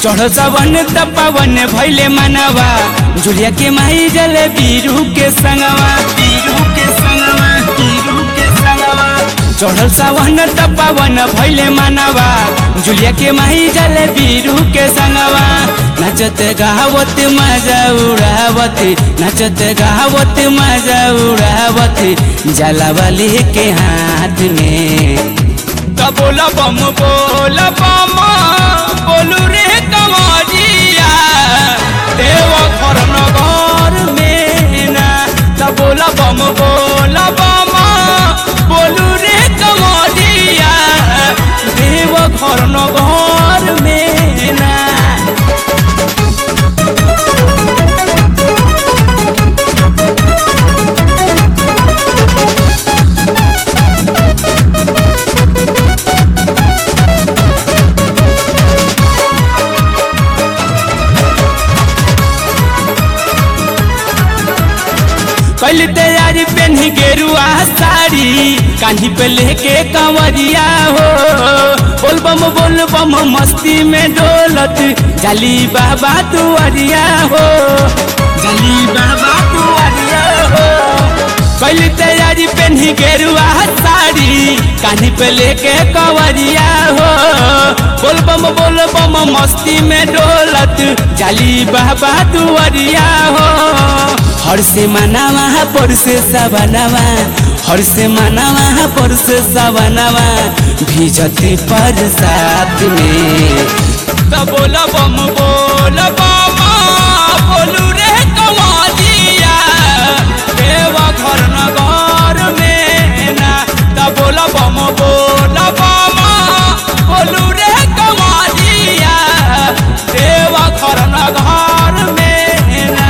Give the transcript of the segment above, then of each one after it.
चढ़ सवन तपवन भैले मनवा जुलिया के माई जल बीरू के संगवा बीरू के संगवा बीरू के संगवा चढ़ल सावन तपवन भैले मनवा जुलिया के माई जल बीरू के संगवा नचत गावत मजा उड़ावत नचत गावत मजा उड़ावत जलावली के हाथ में तो बोला बम बोला बम बोलू रे कमरिया देव घर नगर में ना तो बोला बम बोला बम बोलू रे कमरिया देव घर नगर में ना कैल तैयारी पेन्ही गेरुआ साड़ी कान्ही पे लेके कंवरिया हो बोल बम बोल बम मस्ती में डोलत जाली बाबा तुअरिया हो जाली बाबा तुअरिया हो कैल तैयारी पेन्ही गेरुआ साड़ी कान्ही पे लेके कंवरिया हो बोल बम बोल बम मस्ती में डोलत जाली बाबा तुअरिया हो हर से मनावा पर से सबनवा हर से मनावा पर से सबनवा भीजते पर साथ में तो बोला बम बोल बम बोलू रे कमालिया देवा घर नगर में ना तो बोला बम बोल बम बोलू रे कमालिया देवा घर नगर में ना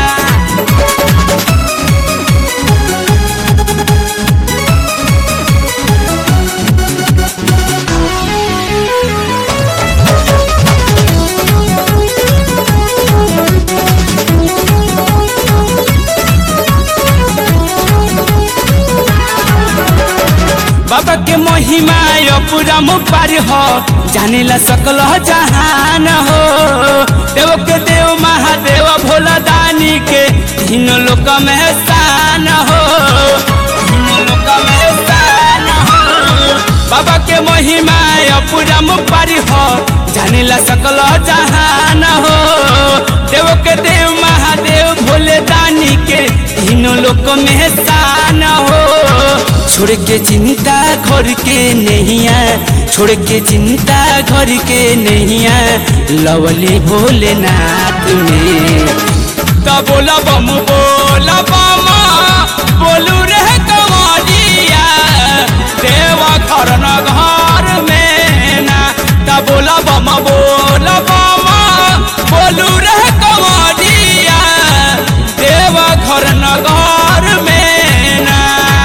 बाबा के महिमा यो पूरा मुपार हो जाने ला सकल जहान हो देव के देव महादेव भोला दानी के तीन लोक में शान हो तीन लोक में शान हो बाबा के महिमा यो पूरा मुपार हो जाने ला सकल जहान हो देव के देव महादेव भोले दानी के तीनों लोक में शान हो छोड़ के चिंता घर के नैया छोड़ के चिंता घर के नैया लवली भोलेनाथ में तो बोला बम बोला बम बोलू रे कमरिया देवा घर न घर में ना तो बोला बम बोला बम बोलू रे कमरिया देवा घर न घर में ना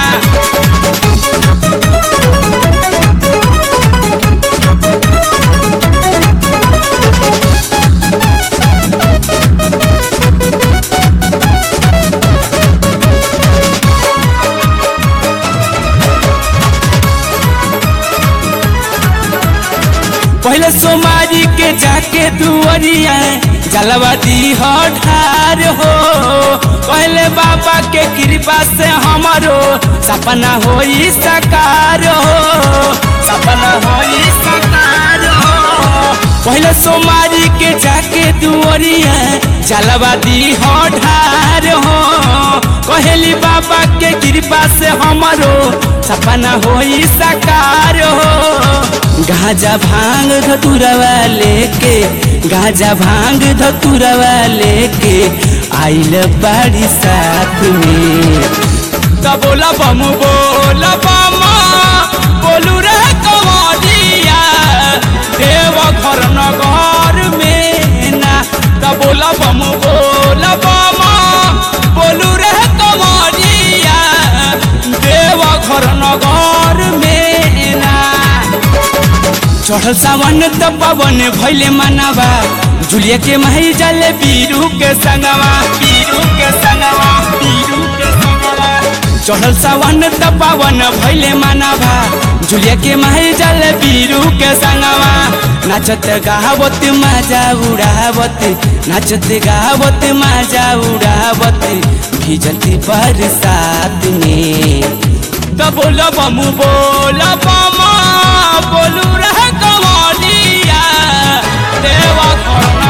पहले सोमारी के जाके दुअरिया जलवा दी हो ढार हो पहले बाबा के कृपा से हमारो सपना होई साकार हो सपना होई साकार हो पहले सोमारी के जाके दुअरिया जलवा दी हो ढार हो कहली बाबा के कृपा से हमारो सपना होई साकार हो गाजा भांग धतुरवा लेके गाजा भांग धतुरवा लेके आइल बाड़ी साथ में तो बोला बम बोला बम बोलू रे कमरिया देव घर न घर में ना तो बोला बम बोला बम बोलू रे कमरिया देव घर न घर में ना चढ़ल सावन त पवन भैले मनवा जुलिया के माही जले बीरू के संगवा बीरू के संगवा बीरू के संगवा चढ़ल सावन त पावन भैले मानवा जुलिया के माही जल बीरू के संगवा नाचत गावत माजा उड़ावत नाचत गावत माजा उड़ावत भिजती बरसात में त बोल बमु बोल बमा बोलू रह कमलिया देवा घर